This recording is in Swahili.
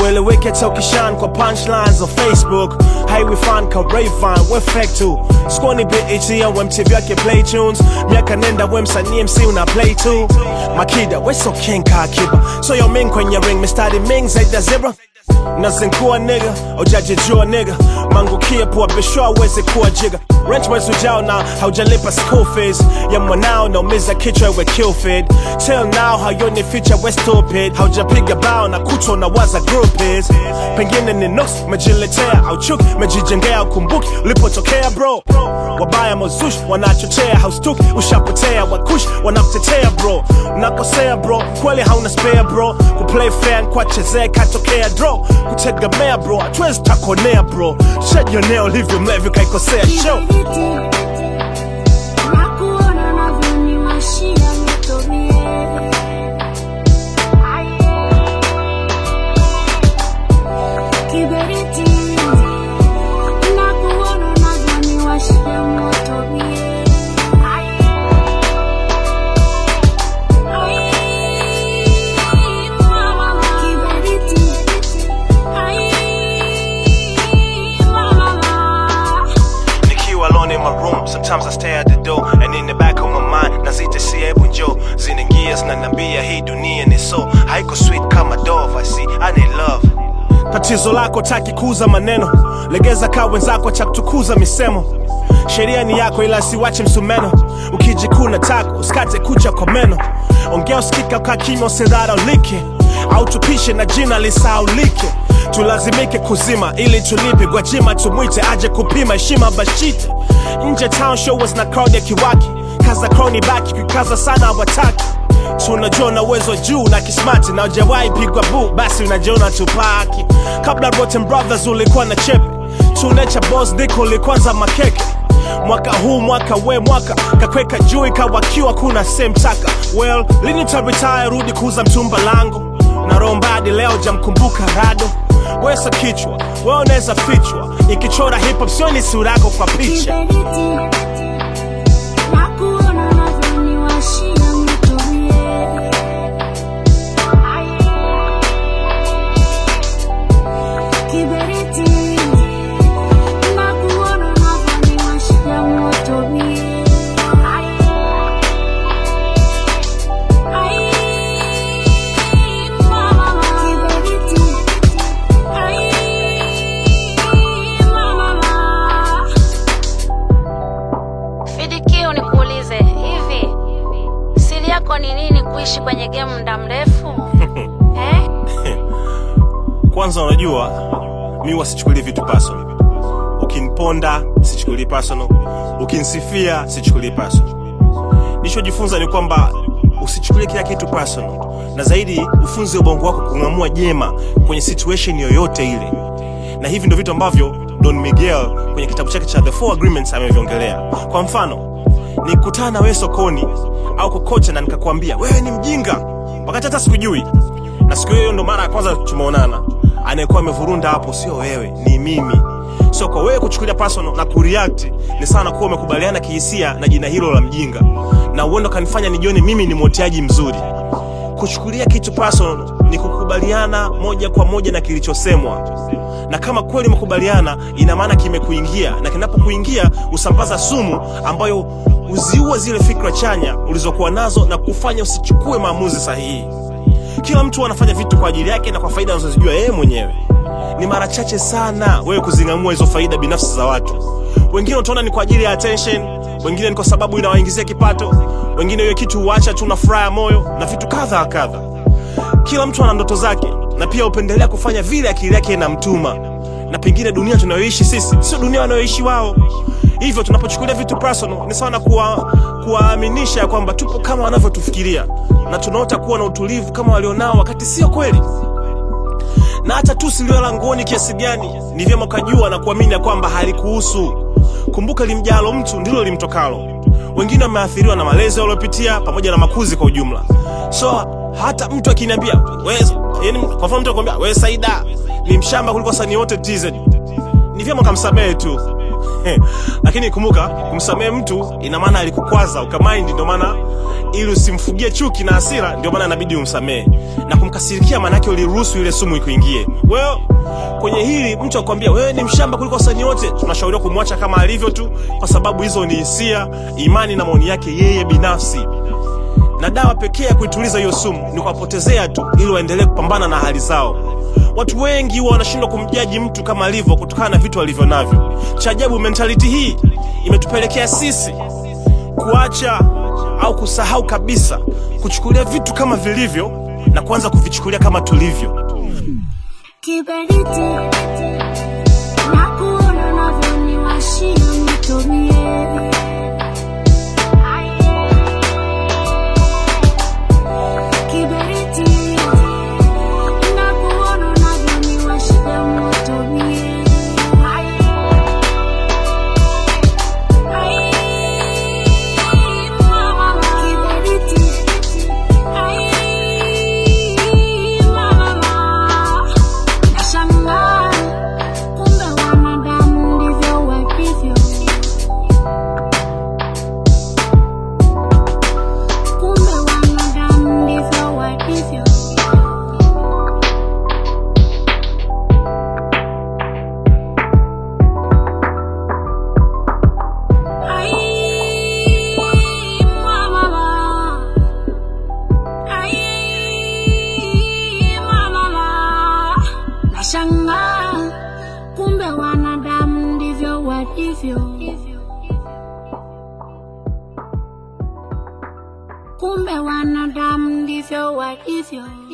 haueleweki hata ukishan kwa punchlines za facebook haiwifan ka rayvan we fake tu skoni bet ya we mtv yake play tunes miaka nenda we msanii mc una play tu makida we so king ka akiba so yo ming kwenye ring mistari ming zaidi ya zebra nazinkua nigga ujajijua nigga mangukie pua bishwa aweze kuwa jiga rent mwezi ujao na haujalipa school fees ya mwanao naumiza kichwa iwe killfed till now hayoni feature we stupid haujapiga bao na kuchwa unawaza group is pengine ni nuks mejiletea au chuki mejijengea ukumbuki ulipotokea bro wabaya mozush wanachochea haustuki ushapotea wakush wanakutetea bro unakosea bro kweli hauna spare bro kuplay fair kwachezea katokea draw kutegemea bro hatuwezi takonea bro shajionea ulivyo mlevi kaikosea show Nakuona navyoniwashia moto mie. Kiberiti. Nakuona navyoniwashia moto mie. Ai, mama. Kiberiti. Ai, mama. nikiwa alone in my room sometimes i stay at the door and in the back of my mind nazita si hebu njo zinaingia zinaniambia hii dunia ni so haiko sweet kama dove i see i need love tatizo lako taki kuuza maneno legeza kaa wenzako cha kutukuza misemo sheria ni yako ila siwache msumeno ukijikuna tako usikate kucha kwa meno ongea usikika ukaa kimya usidharaulike au tupishe na jina lisaulike tulazimike kuzima ili tulipe gwajima tumwite aje kupima heshima bashite nje town show was na crowd ya kiwaki kaza crowni baki kukaza sana wataki tunajua na uwezo juu na kismati na ujawahi pigwa bu basi unajiona tupaki kabla rotten brothers ulikuwa na chepe tunecha bos diko ulikwanza makeke mwaka huu mwaka we mwaka kakweka juu ikawakiwa kuna semtaka well lini utaretire rudi kuuza mtumba langu na rombadi leo jamkumbuka rado wesa kichwa we unaweza fichwa ikichora hip hop sioni sura yako kwa picha Kiberiti. Nakuona navyoniwashia moto mie. Kiberiti. Nakuona navyoniwashia moto mie. Ai, mama. Kiberiti. Ai, mama. Fidikiu, nikuulize hivi, siri yako ni nini kuishi kwenye game muda mrefu eh? kwanza unajua mi wasichukulie vitu personal ukiniponda sichukulii personal ukinisifia sichukulii personal nilichojifunza ni kwamba usichukulie kila kitu personal na zaidi ufunze ubongo wako kung'amua jema kwenye situation yoyote ile na hivi ndo vitu ambavyo don miguel kwenye kitabu chake cha the four agreements ameviongelea kwa mfano nikutana na wewe sokoni au kokote na nikakwambia wewe ni mjinga wakati hata sikujui na siku hiyo ndo mara ya kwanza tumeonana anayekuwa amevurunda hapo sio wewe ni mimi so kwa wewe kuchukulia personal na kureact ni sana kuwa umekubaliana kihisia na jina hilo la mjinga na uendo kanifanya nijione mimi ni mwoteaji mzuri kuchukulia kitu personal ni kukubaliana moja kwa moja na kilichosemwa na kama kweli umekubaliana ina maana kimekuingia na kinapokuingia usambaza sumu ambayo huziua zile fikra chanya ulizokuwa nazo na kufanya usichukue maamuzi sahihi kila mtu anafanya vitu kwa ajili yake na kwa faida anazozijua yeye mwenyewe ni mara chache sana wewe kuzing'amua hizo faida binafsi za watu wengine utaona ni kwa ajili ya attention wengine ni kwa sababu inawaingizia kipato wengine hiyo kitu huacha tu na furaha ya moyo na vitu kadha wa kadha kila mtu ana ndoto zake na pia hupendelea kufanya vile akili yake inamtuma na pengine dunia tunayoishi sisi sio dunia wanayoishi wao hivyo tunapochukulia vitu personal ni sawa na kuwa- kuwaaminisha ya kwamba tupo kama wanavyotufikiria na tunaota kuwa na utulivu kama walionao wakati sio kweli na hata tu siliola nguoni kiasi gani ni vyema ukajua na kuamini ya kwamba halikuhusu kumbuka limjalo mtu ndilo limtokalo wengine wameathiriwa na malezi waliopitia pamoja na makuzi kwa ujumla so hata mtu akiniambia "Wewe- yani kwa mfano mtu akwambia we saida ni mshamba kuliko wasanii wote tz ni vyema ukamsamehe tu lakini kumbuka kumsamehe mtu ina maana alikukwaza ukamaindi ndio maana ili usimfugie chuki na hasira ndio maana inabidi umsamehe na kumkasirikia maanake uliruhusu ile sumu ikuingie wewe kwenye hili mtu akwambia wewe ni mshamba kuliko wasanii wote tunashauriwa kumwacha kama alivyo tu kwa sababu hizo ni hisia imani na maoni yake yeye binafsi na dawa pekee ya kuituliza hiyo sumu ni kuwapotezea tu ili waendelee kupambana na hali zao watu wengi huwa wanashindwa kumjaji mtu kama alivyo kutokana na vitu alivyo navyo cha ajabu mentality hii imetupelekea sisi kuacha au kusahau kabisa kuchukulia vitu kama vilivyo na kuanza kuvichukulia kama tulivyo Kiberiti na kuona unavyoniwashia nitumie. Kiberiti na kuona unavyoniwashia nitumie. Ai, mama, kiberiti. Ai, mama. Nashangaa kumbe wanadamu ndivyo walivyo. Kumbe wanadamu ndivyo walivyo. Ai, mama. Ai, mama. Nashangaa kumbe wanadamu ndivyo walivyo. Kumbe wanadamu ndivyo walivyo.